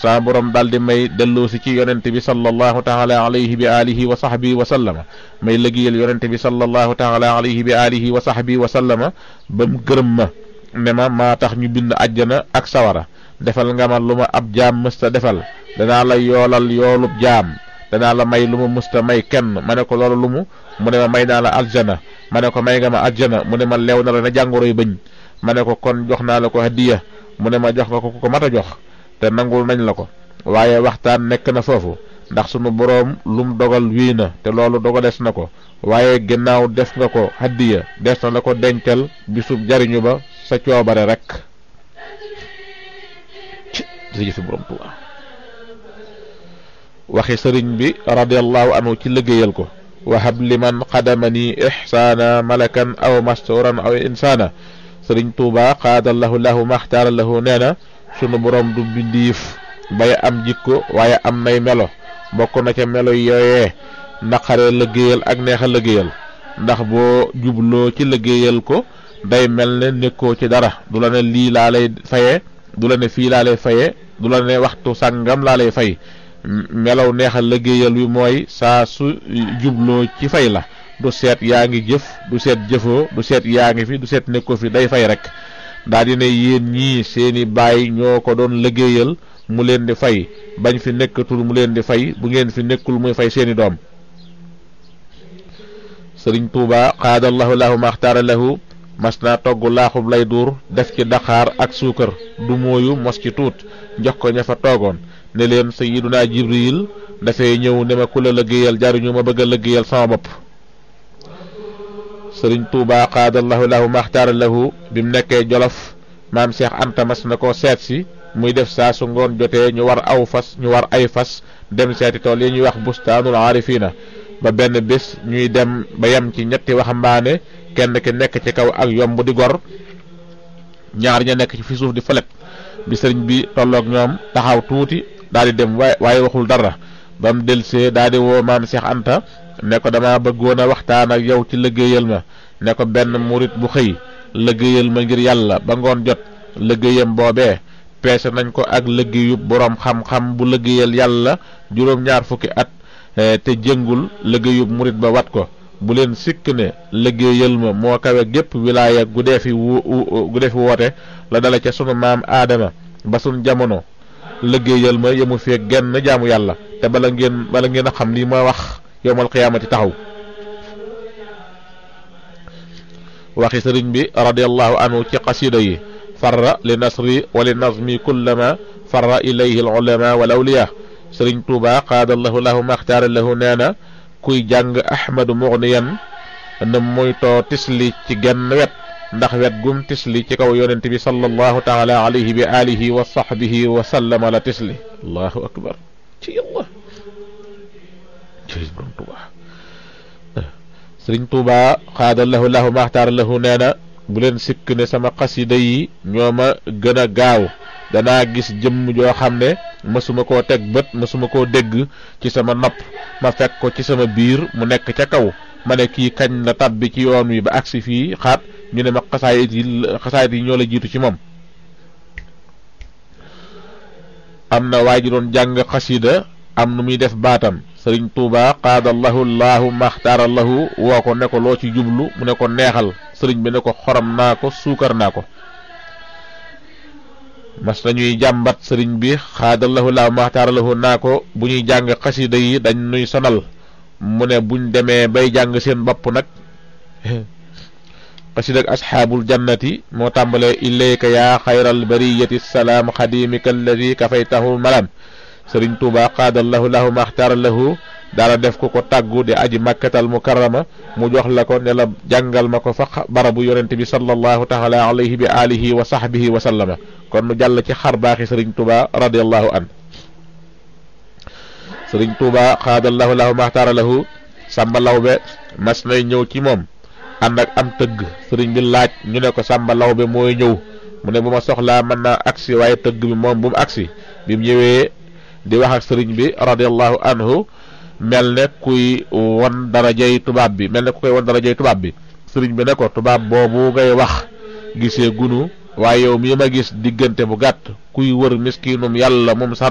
saa borom daal di may delloosi ci yonente bi sallallahu taala alayhi bi alihi wa sahbihi wa sallama may liggéeyal yonente bi sallallahu taala alayhi bi alihi wa sahbihi wa sallama ba mu gërëm ma ne ma maa tax ñu bind àjjana ak sawara defal nga ma lu ma ab jaam mësta defal danaa la yoolal yoolub jaam danaa la may lu ma mësta may kenn ma ne ko loolu lu mu mu ne ma may naa la aljana ma ne ko may nga ma aljana mu ne ma leew na la na jàngoroy bëñ ma ne ko kon jox naa la ko hadiya mu ne ma jox nga ko ko mat a jox te nangul nañ la ko waaye waxtaan nekk na foofu ndax sunu boroom lum dogal wii na te loolu dogalees na ko waaye ginnaaw def nga ko hadiya des na la ko dencal bisub jariñu ba sa coobare rek jërëjëf borom Tuubaa waxi sëriñ bi radiallahu anhu ci liggéeyal ko wahab liman xadamani ixsaana malakan aw masturan aw insaana sëriñ Tuubaa xaadallahu lahu maxtaara lahu nee na sunu borom du bindiif bay am jikko waaye am nay melo bokk na ca melo yooyee naqare liggéeyal ak neexa liggéeyal ndax boo jubloo ci liggéeyal ko day mel ne nekkoo ci dara du la ne lii laa lay faye du la ne fii laa lay faye du la ne waxtu sàngam laa lay fay melaw neexal liggéeyal wi mooy saa su jubloo ci fay la du seet yaa ngi jëf du seet jëfoo du seet yaa ngi fi du seet nekkoo fi day fay rek daa di ne yéen ñii seeni baay ñoo ko doon liggéeyal mu leen di fay bañ fi nekkatul mu leen di fay bu ngeen fi nekkul muy fay seeni doom sëriñ Tuuba xaadallahu lahu maxtaara lahu mas naa togg laaxub lay duur def ci daqaar ak suukar du mooyu mos ci tuut jox ko ña fa toogoon ne leen sayiduna jibril dafay ñëw ne ma ku la liggéeyal jariñu ma bëgg a liggéeyal sama bopp sëriñ Tuuba xaadallahu lahu maxtaara lahu bi mu nekkee jolof maam Cheikh Anta mas na ko seet si muy def saa su ngoon jotee ñu war aw fas ñu war ay fas dem seeti tool yi ñuy wax bustaanul aarifina ba benn bés ñuy dem ba yem ci ñetti waxambaane kenn ki nekk ci kaw ak yomb di gor ñaar ña nekk ci fi suuf di fëlet bi sëriñ bi tolloog ñoom taxaw tuuti daal di dem waaye waaye waxul dara ba mu delsee daal di woo maam Cheikh Anta ne ko dama bëggoon a waxtaan ak yow ci liggéeyal ma ne ko benn murit bu xëy liggéeyal ma ngir yàlla ba ngoon jot liggéeyam boobee peese nañ ko ak liggéeyub boroom xam-xam bu liggéeyal yàlla juróom-ñaar fukki at te jëngul liggéeyub murit ba wat ko bu leen sikk ne liggéeyal ma moo kawe gépp wilaaya gu dee fi wu gu dee fi woote la dala ca sunu maam aadama ba sun jamono liggéeyal ma yemu fee genn jaamu yàlla te bala ngeen bala ngeen a xam lii ma wax yowmal qiyaamati taxaw waxi sëriñ bi radiallahu anhu ci qasida yi farra li nasri wa li nazmi kullama farra ilayhi al ulama wal awliya sëriñ tuuba qaadallahu lahu maxtaara lahu nee na kuy jàng ahmadu mugniyan na moytoo tisli ci genn wet ndax wet gum tisli ci kaw yonent bi sallallahu taala alayhi bi alihi wa sahbihi wa sallama la tisli allahu akbar ci yàlla sëriñ tuuba sëriñ tuuba qaadallahu lahu maxtaara lahu nee na bu leen sikk ne sama xasida yi ñoo ma gën a gaaw danaa gis jëmm joo xam ne mësuma koo teg bët mësuma koo dégg ci sama nopp ma fekk ko ci sama biir mu nekk ca kaw ma ne kii kañ la tabbi ci yoon wi ba agsi fii xaat ñu ne ma xasaayit yi xasaayit yi ñoo la jiitu ci moom am na waa ji doon jàng xasida am nu muy def baatam sëriñ tuuba qaadallahu llahu maxtaarallahu woo ko ne ko loo ci jublu mu ne ko neexal sëriñ bi ne ko xorom naa ko suukar naa ko mas nañuy jàmbat sëriñ bi xaadallahu llahu maxtaarallahu naa ko bu ñuy jàng xasida yi dañ nuy sonal mu ne buñ demee bay jàng seen bopp nag xasida ak asxaabul jannati moo tàmbalee ilayka yaa xayral bariyati salaam xadimika alladi kafaytahu malam sëriñ tuuba qaadallahu lahu maxtaara lahu daala def ko ko tàggu di aji makkatal mukarrama mu jox la ko ne la jàngal ma ko fa barabu yonente bi sallallahu taala alayhi bi alihi wa sahbihi wa sallama kon mu jàll ci xar baaxi sëriñ tuuba radiallahu an sëriñ tuuba qaadallahu lahu maxtaara lahu sàmba lawbe mas nay ñëw ci moom ànd ak am tëgg sëriñ bi laaj ñu ne ko sàmba lawbe mooy ñëw mu ne bu ma soxlaa mën naa agsi waaye tëgg bi moom bu mu agsi bi mu ñëwee di wax ak sëriñ bi radiallahu anhu mel ne kuy won darajay tubaab bi mel ne ku koy won darajay tubaab bi sëriñ bi ne ko tubaab boobu ngay wax gisee gunu waaye yow mii ma gis diggante bu gàtt kuy wër miskinum yàlla moom